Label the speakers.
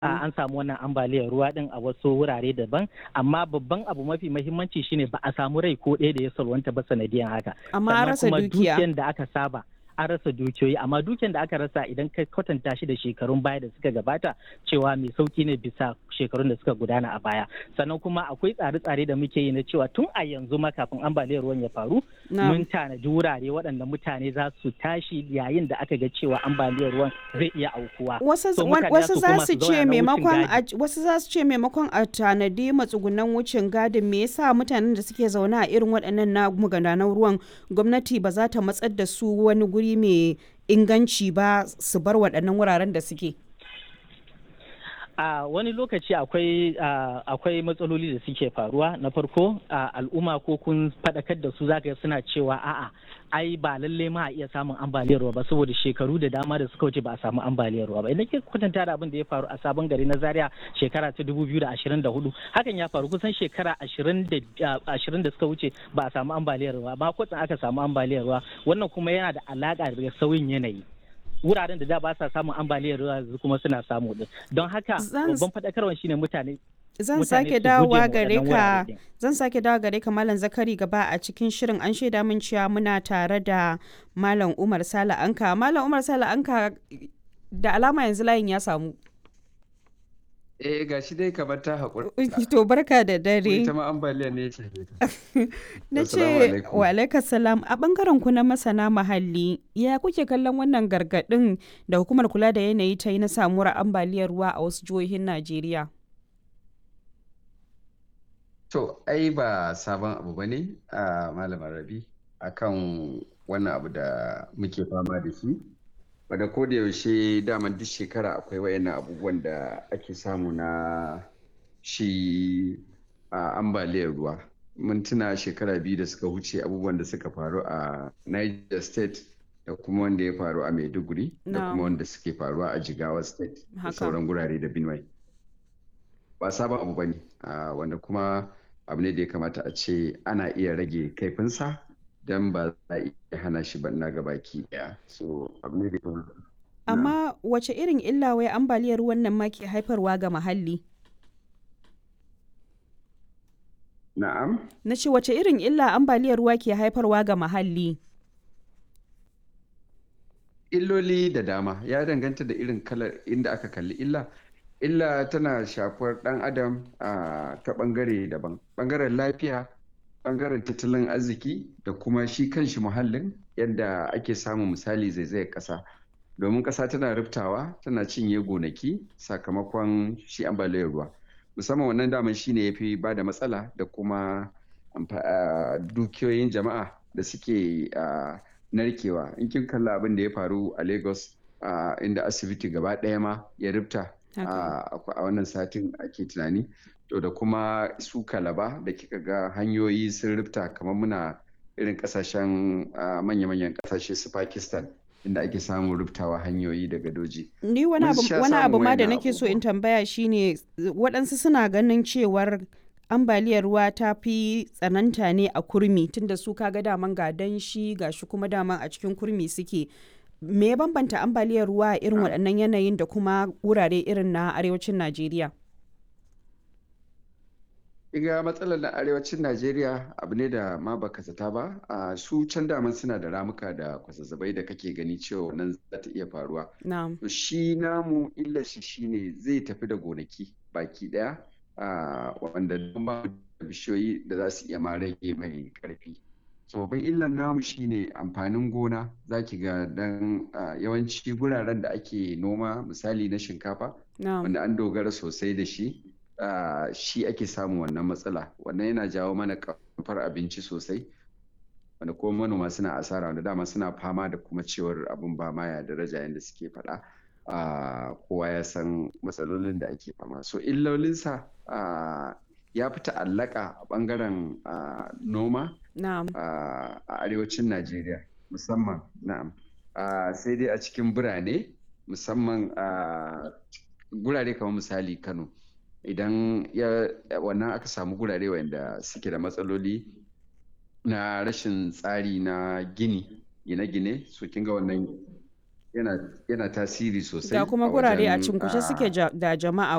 Speaker 1: an samu wannan ambaliyar ruwa din a wasu wurare daban amma babban abu mafi mahimmanci shine ba a samu rai ko ɗaya da ya salwanta ba sanadiyan haka
Speaker 2: amma an rasa
Speaker 1: kuma
Speaker 2: dukiya
Speaker 1: dukiyan da aka saba an rasa dukiyoyi amma dukiyan da aka rasa idan ka kwatanta shi da shekarun baya da suka gabata cewa mai sauki ne bisa shekarun da suka gudana a baya sannan kuma akwai tsare-tsare da muke yi na cewa tun a yanzu ma kafin ambaliyar ruwan ya faru
Speaker 2: Na'am.
Speaker 1: mun tanaji wurare waɗanda mutane za su tashi yayin da aka ga cewa ambaliyar ruwan zai iya aukuwa
Speaker 2: wasu
Speaker 1: So
Speaker 2: wa-
Speaker 1: mutane
Speaker 2: wasu
Speaker 1: za
Speaker 2: za
Speaker 1: su
Speaker 2: su
Speaker 1: koma su zauna
Speaker 2: ce
Speaker 1: na wucin
Speaker 2: maimakon
Speaker 1: gadi.
Speaker 2: a wasu za su ce maimakon a tanadi matsugunan wucin gadin me yasa mutanen da suke zaune a irin waɗannan na magudanan ruwan gwamnati ba za ta matsar da su wani guri mai inganci ba su bar waɗannan wuraren da suke
Speaker 1: a wani lokaci akwai a, akwai matsaloli da suke faruwa na farko a, al'umma ko kun faɗakar da su zaka ga suna cewa a'a ai ba lalle ma a iya samun ambaliyar ruwa ba saboda shekaru da dama da suka wuce ba a samu ambaliyar ruwa ba idan ke kwatanta da abin da ya faru a sabon gari na zaria shekara ta 2024 hakan ya faru kusan shekara 20 da a, 20 da suka wuce ba a samu ambaliyar ruwa ba kwatsan aka samu ambaliyar ruwa wannan kuma yana da alaka da sauyin yanayi wuraren da da ba sa samun ambaliyar ruwa yanzu kuma suna samu din don haka
Speaker 2: Zan-
Speaker 1: babban faɗakarwar shine mutane
Speaker 2: zan
Speaker 1: mutane
Speaker 2: sake
Speaker 1: su
Speaker 2: dawowa
Speaker 1: guje ma
Speaker 2: gare
Speaker 1: waɗannan
Speaker 2: ka
Speaker 1: wurare din.
Speaker 2: zan sake dawowa gare ka malam zakari gaba a cikin shirin an shaida min cewa muna tare da malam umar sala anka malam umar sala anka da alama yanzu layin ya samu
Speaker 3: Eh ga shi dai kamar ta haƙura.
Speaker 2: to barka da dare
Speaker 3: Ita ma ambaliya ne ce.
Speaker 2: na
Speaker 3: Assalamu
Speaker 2: ce
Speaker 3: alaikum.
Speaker 2: wa alaikas salam a bangaren ku na masana muhalli ya kuke kallon wannan gargadin da hukumar kula da yanayi ta yi na samuwar ambaliyar ruwa a wasu jihohin najeriya
Speaker 3: To, ai ba sabon abu ba ne a Malamar Rabi akan wannan abu da muke fama da shi. Wadda ko da yaushe daman duk shekara akwai wayannan abubuwan da ake samu na shi a ambaliyar ruwa. Mun tuna shekara biyu da suka wuce abubuwan da suka faru a Niger State da kuma wanda ya faru a Maiduguri da
Speaker 2: Na'am.
Speaker 3: kuma wanda suke faruwa a Jigawa State da
Speaker 2: Haka.
Speaker 3: sauran gurare da Benue. ba sabon abu ba ne wanda kuma abu ne da ya kamata a ce ana iya rage kaifinsa don ba za a iya hana shi banna ga baki daya so abu ne da ya kamata
Speaker 2: amma wace irin illa wai ambaliyar ruwan nan ma ke haifarwa ga muhalli
Speaker 3: na'am
Speaker 2: na ce wace irin illa ambaliyar ruwa ke haifarwa ga muhalli
Speaker 3: illoli da dama ya danganta da irin kalar inda aka kalli illa illa tana shafar dan adam a ta bangare daban bangaren lafiya bangaren tattalin arziki da kuma shi kanshi muhallin yadda ake samun misali zaizayar kasa domin kasa tana riftawa tana cinye gonaki sakamakon shi ambaliyar ruwa musamman wannan daman shine ya fi ba da matsala da kuma amfa- a, dukiyoyin jama'a da suke a, narkewa in kin kalla abin da ya faru a lagos a, inda asibiti gaba ɗaya ma ya rifta a a wannan satin ake tunani to da kuma su kalaba da kika ga hanyoyi sun rifta kamar muna irin kasashen a, manya-manyan kasashe su pakistan inda ake samun riftawa hanyoyi da gadoji
Speaker 2: ni wani
Speaker 3: Mun
Speaker 2: abu
Speaker 3: sha
Speaker 2: wani abu
Speaker 3: samun
Speaker 2: ma da
Speaker 3: wayannan
Speaker 2: nake so in
Speaker 3: abubuwa.
Speaker 2: tambaya shine waɗansu suna ganin cewar ambaliyar ruwa ta fi tsananta ne a kurmi tunda su kaga daman ga danshi ga shi kuma daman a cikin kurmi suke me ya bambanta ambaliyar ruwa a irin waɗannan yanayin da kuma wurare irin na arewacin najeriya
Speaker 3: Iga matsalar na arewacin Najeriya abu ne da ma baka zata ba, a su can daman suna da ramuka da kwazazzabai da kake gani cewa nan za ta iya faruwa.
Speaker 2: na'am
Speaker 3: To shi namu illar shi shine zai tafi da gonaki baki daya a wanda don ba mu da bishiyoyi da za su iya ma rage mai karfi. So babban illar namu shine amfanin gona za ki ga dan a, yawanci guraren da ake noma misali na shinkafa
Speaker 2: na'am
Speaker 3: wanda an dogara sosai da shi ah, shi ake samun wannan matsala wannan yana jawo mana kamfar abinci sosai wanda kuma manoma suna asara wanda dama suna fama da kuma cewar abin ba ma ya daraja yadda suke faɗa Ah, kowa ya san matsalolin da ake fama so illolinsa ah, ya fi ta'allaka a ɓangaren ah, noma
Speaker 2: na'am
Speaker 3: a a arewacin Najeriya musamman na'am Ah, sai dai a cikin birane musamman a gurare kamar misali Kano idan ya wannan aka samu gurare wanda suke da matsaloli na rashin tsari na gini gine-gine so kin ga wannan yana yana tasiri sosai
Speaker 2: ga kuma
Speaker 3: a
Speaker 2: gurare a
Speaker 3: wajen,
Speaker 2: cinkushe
Speaker 3: ah,
Speaker 2: suke ja- da jama'a